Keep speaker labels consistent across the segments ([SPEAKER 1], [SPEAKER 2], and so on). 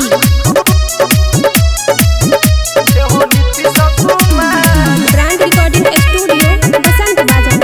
[SPEAKER 1] brand recording studio बसंत बाजार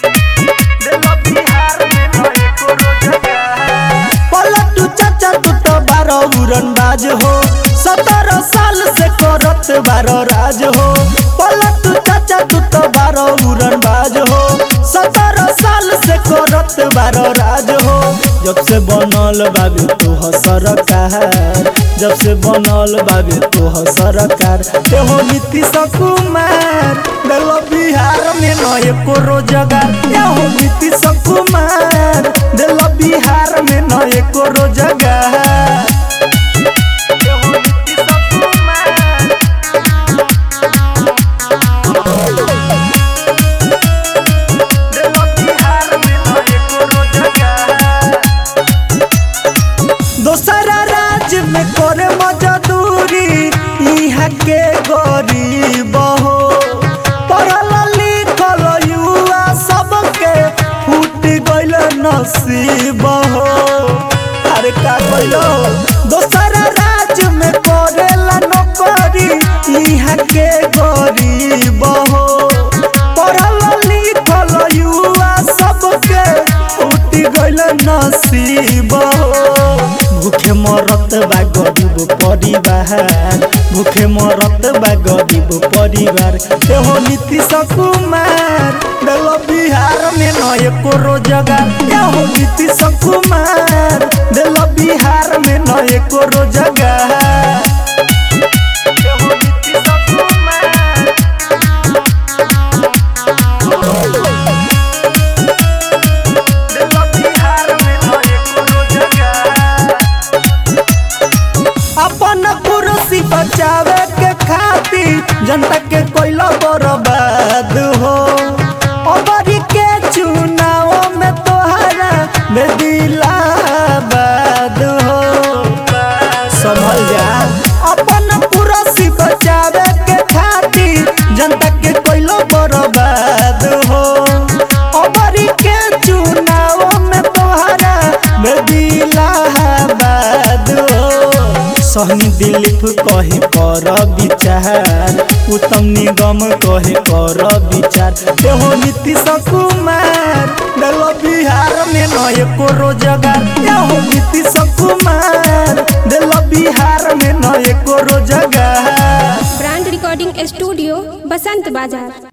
[SPEAKER 2] पलटू चाचा तू तो बारो उड़न बाज हो सत्रह साल से करत बारो राज हो पलटू चाचा तू तो बारो उड़न बाज हो सत्रह साल से करत बारो राज हो जब से बनल बाबे तू हो सरकार जब से बनल बाबे तू हो सरकार ते हो नीतीश कुमार दिलो बिहार में नए को रोजगार ते हो नीतीश कुमार दिलो बिहार में नए को रोजगार ते हो नीतीश कुमार दिलो बिहार में नए को रोजगार दोसरा राज्य में करे मजदूरी यहाँ के गरीब हो पढ़ल लिखल युवा सबके फूट गइल नसीब हो अरे का कइलो दोसरा राज्य में करेला नौकरी यहाँ के गरीब हो पढ़ल लिखल युवा सबके फूट गइल नसीब हो भूखे मरत बा गरीब परिवार भूखे मरत बा गरीब परिवार एहो नीतीश कुमार दिलो बिहार में नए को रोजगार एहो नीतीश कुमार दिलो बिहार में नए को रोजगार एहो नीतीश कुमार दिलो बिहार में नए को रोजगार अपन कुर्सी बचावे के खातिर जनता के कोयला बर्बाद हो अबरी के चुनाव में तोहरा बेदिलाबाद हो संभल जा अपन कुर्सी बचावे के खातिर जनता के कोयला बर्बाद हो अबरी के चुनाव में तोहरा बेदिलाबाद हो सहनी दिलीप कहे कर विचार उत्तम निगम कहे कर विचार एहो नीतीश कुमार दिलो बिहार में नए को रोजगार एहो नीतीश कुमार दिलो बिहार में नए को रोजगार
[SPEAKER 1] ब्रांड रिकॉर्डिंग स्टूडियो बसंत बाजार